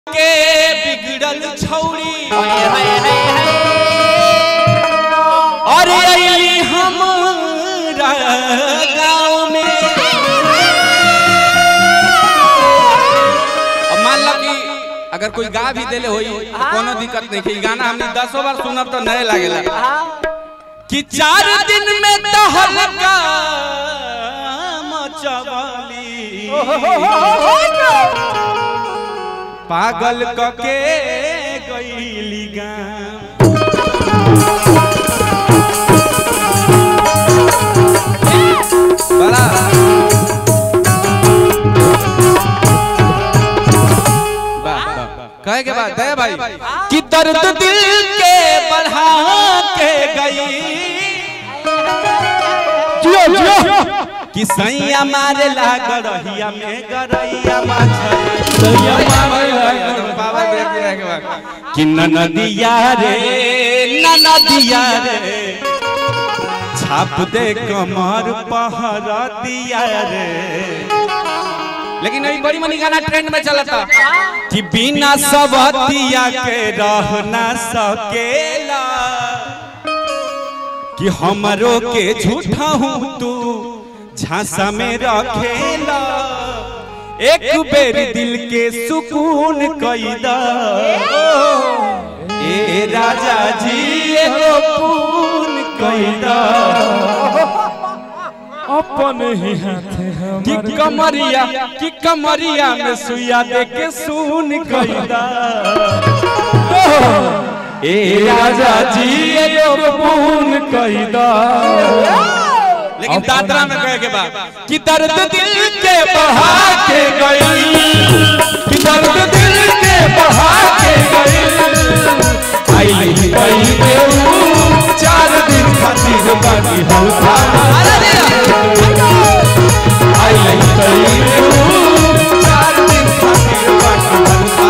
के बिगड़ल छौरी अरे अली हमरा गाँव में अब मान लो कि अगर कोई गा भी देले होई तो कोनो दिक्कत नहीं कि गाना हमने दसों बार सुनब तो नए लागेला कि चार दिन में तहलका मचवाली पागल कके गईली गाँव बड़ा वाह, वाह। कहे के बाद दया भाई कि दर्द दिल के बढ़ा के गई जियो जियो कि सैया मारे ला गरहिया में गरहिया माछरी सैया मारे ला बाबा देख के के बाद कि ननदिया रे ननदिया रे छाप दे कमर पहर दिया रे लेकिन अभी बड़ी मनी गाना ट्रेंड में चला था कि बिना सबतिया के रह ना सकेला कि हमरो के झूठा हूँ तू झांसा में रखेला एक बेर दिल के सुकून कैदा ए राजा जी एगो पून कैदा अपन ही हाथे कि हमर कमरिया कि कमरिया में सुइया दे के सुन कैदा ए राजा जी एगो पून कैदा लेकिन दादरा में कहे के बाद कि दर्द दिल के बहा के गई कि दर्द दिल के बहा के गई आई गई देऊ चार दिन खातिर बाकी हम आई गई देऊ चार दिन खातिर बाकी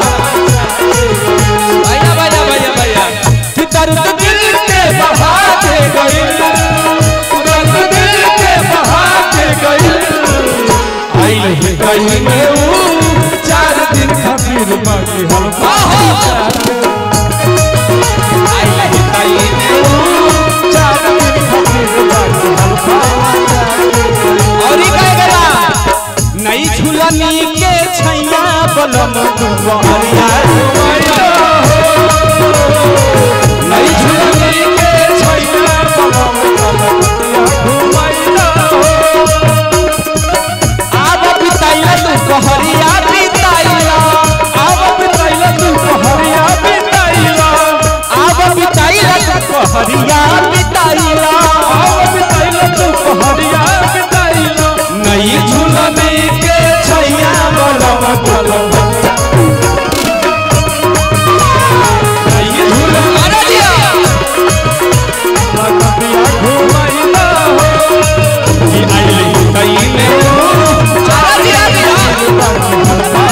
हम भैया भैया भैया भैया कि दर्द दिल के बहा के गई दर्द दिल के बहा के गई आई गई देऊ चार दिन खातिर बाकी हम नई झुलनी के छैया बलम दुआरिया नई झुलनी के छैया बलम दुआरिया आब बिताइला तू कहरिया बिताइला आब बिताइला तू कहरिया बिताइला आब बिताइला तू कहरिया बिताइला आब बिताइला तू कहरिया बिताइला नई झुलने के छैया बलम बलम नई झुलने अरे दिया लगतिया घुमाइला हो कि आइले कई में अरे दिया दिया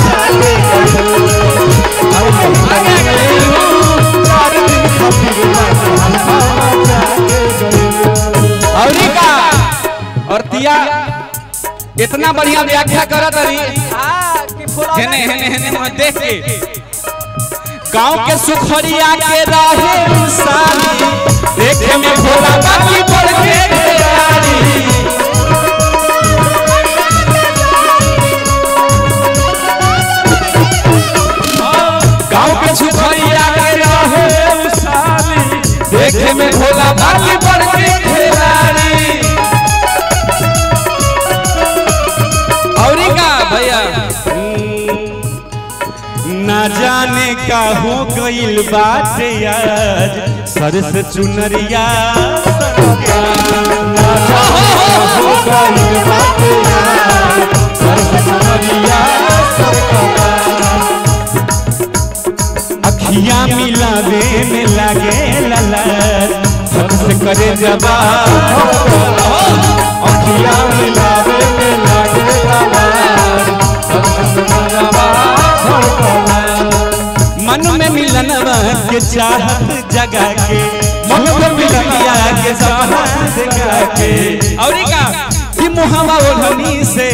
औरी का और तिया इतना बढ़िया व्याख्या करत रही हेने हेने हेने वहाँ देख के गांव के सुखरिया के रहे साली देखे में भोला बाकी बढ़ के तैयारी गांव के सुखरिया के रहे साली देखे में भोला बाकी बढ़ के खिलाड़ी औरी का भैया ना जाने का हो गइल बात आज सर से चुनरिया सरका। ना जाने का हो गइल बात आज, सर से चुनरिया सरका। अखियां मिलावे में लागे ललत सबसे करे जवाब अखियां मिलावे में लागे ललत सबसे करे जवाब मन में मिलन के चाहत जगा के मन में मिलन के सपना जगा के और का कि मुहवा ओढ़नी से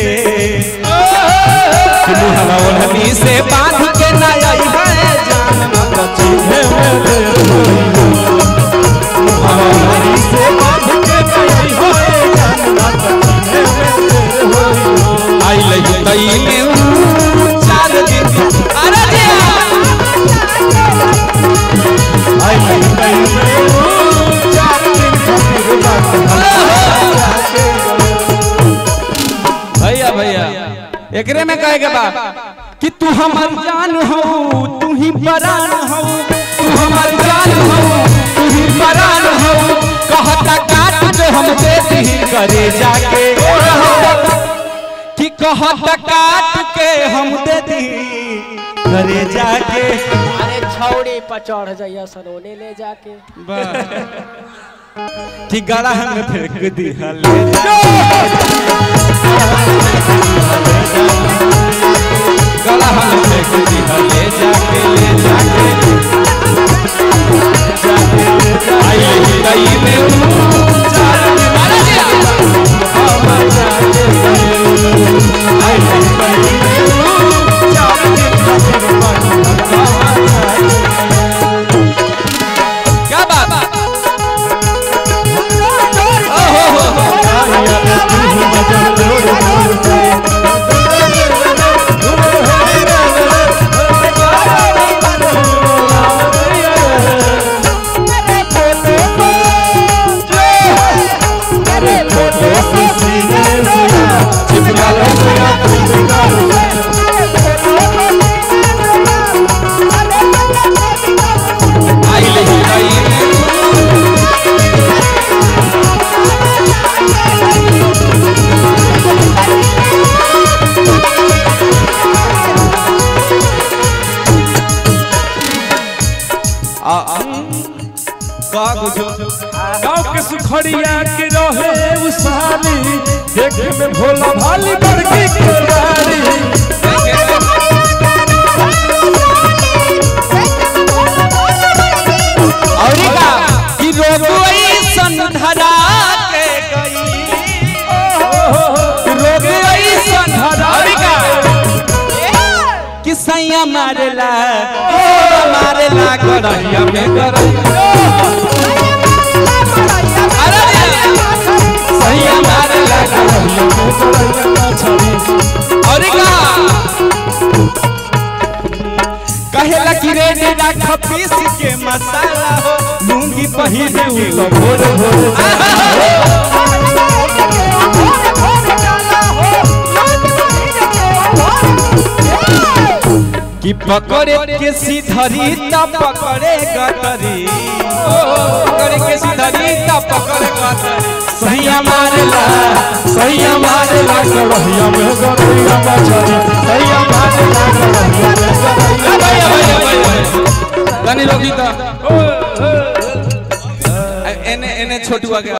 कि मुहवा ओढ़नी से बांध के ना आई है जान न तो चीहे में देर होई मुहवा ओढ़नी से बांध के ना आई है जान न तो चीहे में देर होई आई लगी तई में ऊ चार दिन अरे दिया आई लगी तई में ऊ चार दिन खातिर बात भैया भैया एकरे में कहे के बा कि तू हमर जान हो तू ही परान हो तू हमर जान हो तू ही परान हो कहता काट जो हम दे दी करे जाके कि कहता काट के हम दे दी करे जाके अरे छौड़ी पर चढ़ जाइया सरोने ले जाके कि गला में फेंक दी हले गला में फेंक दी हले जाके ले जाके जाके ले जाके आई लगी गई में ऊ चार दिन मारा दिया हम जाके आई लगी गई में ऊ चार दिन खातिर मन क्या बात आई लगी गई में आ आ का कुछो गाँव के सुखड़िया के रहे उसारी देखे में भोला भाली बड़की खिलाड़ी और का कि रोग ऐसन धरा के गई रोग ऐसन धरा का कि सैया मारेला ओ मारेला करैया में करैया अरे सैया मारेला करैया में करैया और का कहेला कि रे डेरा खपीस के मसाला हो लूंगी पहिने उ तो भोर भोर कि पकड़े के सीधरी त पकड़े गटरी ओ पकड़े के सीधरी त पकड़े गटरी सैया मारेला सैया मारेला करहिया में गटरिया मछरी सैया मारेला करहिया में गटरिया भैया भैया भैया तनी लोगी त एने एने छोटुआ के